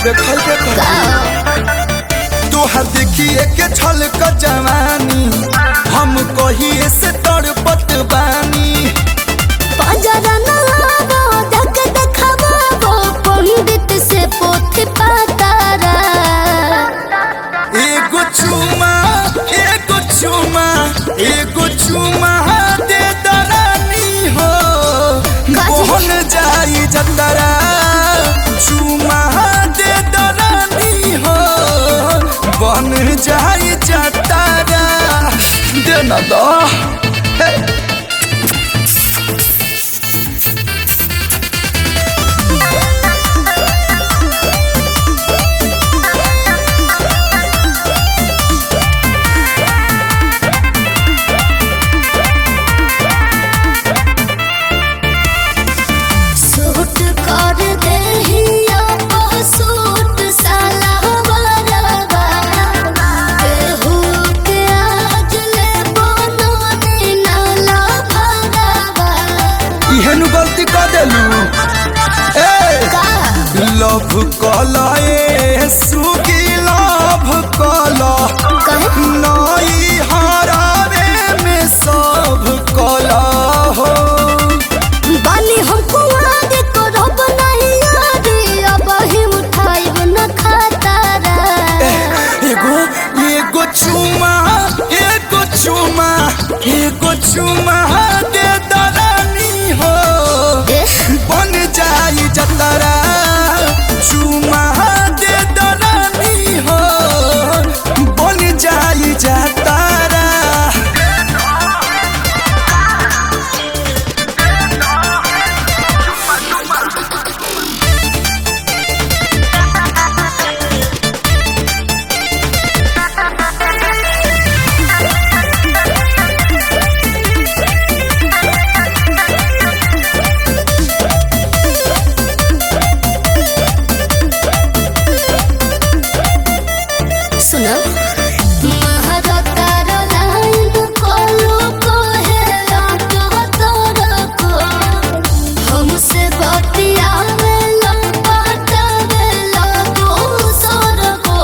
देखल देखल तोहर देखिए के छल क जवानी हम कहिए से तड़पत बानी बाजारा ना आवो धक देखावो पंडित से पोथी पातारा एगो चुमा एगो चुमा एगो चुमा दे दरानी हो काजी? मोहन जाई जतरा चुमा दे दरानी हो बन जाई जतरा दे न दो हे। सूट कर देहिया ओ सूट साला बरवा केहू के आज ले बनने नाला भरवा इहेनु गलती कर देलू ए का लव कला ए सुगी लव कला कहे नई हरावे में सब कला हो बानी हम कुआरे करब नहीं यारी अब ही उठाइब न खातारा एगो एगो चुमा एगो चुमा एगो चुमा दे दरानी हो एह, बन जाई जतरा चुमा दे दरानी हो बन जाई जतरा सुनो महारता लाइन कोलो कोहेला तो तोरा को हमसे बतियावे ला पटावे ला दूसर को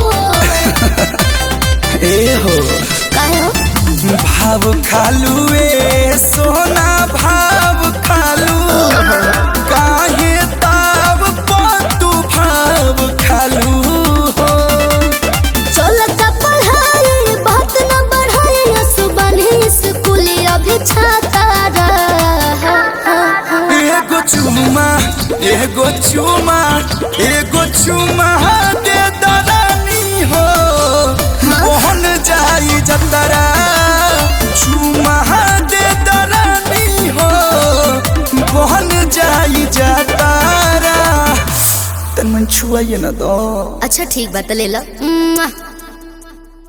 ए हो काहे हो भाव खालू ए सोना भाव खालू काहे ताव तू भाव खालू हो चलता पढ़ाई बात न बढ़ाई सुबह स्कूल अभी छाता रहा एगो चुमा एगो चुमा एगो चुमा दे दरानी हो मोहन जाई जतरा चुमा दे दरानी हो मोहन जाई जतरा तन मन छुआइए ना दो अच्छा ठीक बात ले लो